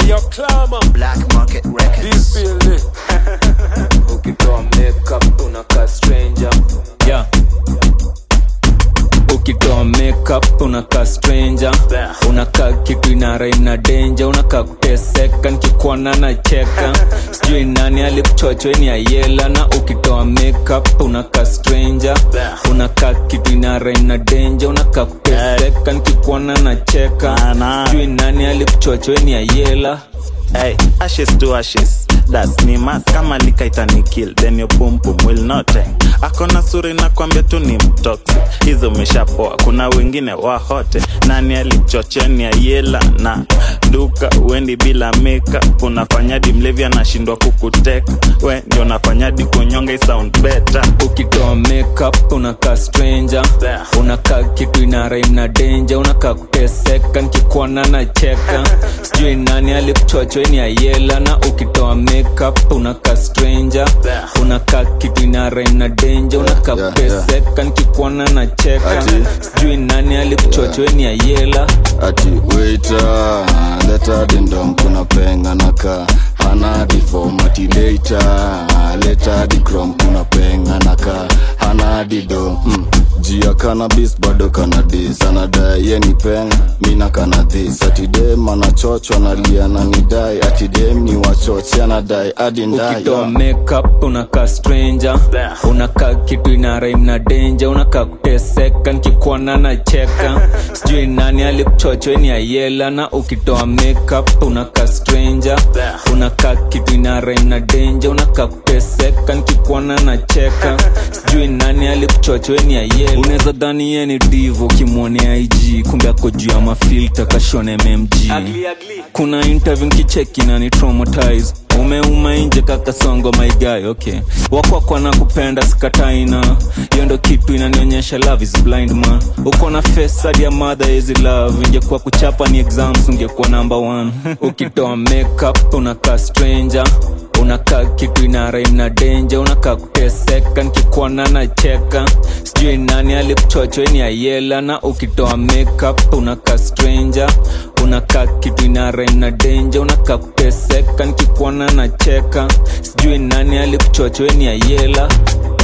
Yo, Clama, Black Market Records. this feeling. ukitoa makeup unakaa stranger yeah. ukitoa makeup unakaa stranger unakaa kitu inaraim na denja unakaa kuteseka nikikuona na cheka sijui nani alikuchochweni ayela na ukitoa makeup unakaa stranger unakaa kitu inaraim na denja unakaa kuteseka nikikuona na cheka Ana. sijui nani alikuchochweni ayela Hey, ashes to ashes das ni mas kama likaita ni kill then your pum pum will not hang akona suri na kwambia tu ni mtoksi hizo umeshapoa kuna wengine wahote nani alichochea ni ayela na duka uendi bila makeup unafanyadi mlevi anashindwa kukuteka we ndio unafanyadi kunyonga i sound better ukitoa makeup unakaa stranger unakaa kitu inaraim na denja unakaa kuteseka nikikuona na cheka sijui nani alikuchochweni ayela na ukitoa makeup unakaa stranger unakaa kitu inaraim na denja unakaa yeah, kuteseka nikikuona na cheka Ati. sijui nani alikuchochweni ayela ati waiter leta dindom kuna penga naka hana difom ati later leta dikrom kuna penga naka hana dido mm. jia cannabis bado kanadis anadai ye ni penga mina kanadhis ati dem anachochwa nalia na nidai ati dem ni wachoche anadai adi ndai ukitoa makeup unakaa stranger unakaa kitu inaraim na denja unakaa kuteseka nikikuona na cheka sijui nani alikuchochweni ayela na ukitoa makeup unakaa stranger unakaa kitu inaraim na denja unakaa kuteseka nikikuona na cheka sijui nani alikuchochweni ayela unaweza dhani ye ni divo ukimwonea ig kumbe ako juu ya mafilta kashone mmg kuna interview nkicheki na ni traumatize umeuma nje kakasongo maigayo okay wakwakwa na kupenda sikataina hiyo ndo kitu inanionyesha love is blind man uko na face hadi ya mother ezi love ingekuwa kuchapa ni exams ungekuwa number one ukitoa makeup unakaa stranger unakaa kitu inaraim na denja unakaa kuteseka nikikuona na cheka sijui nani alikuchochweni ayela na ukitoa makeup unakaa stranger unakaa kitu inaraim na denja unakaa kuteseka nikikuona na cheka sijui nani alikuchochweni ayela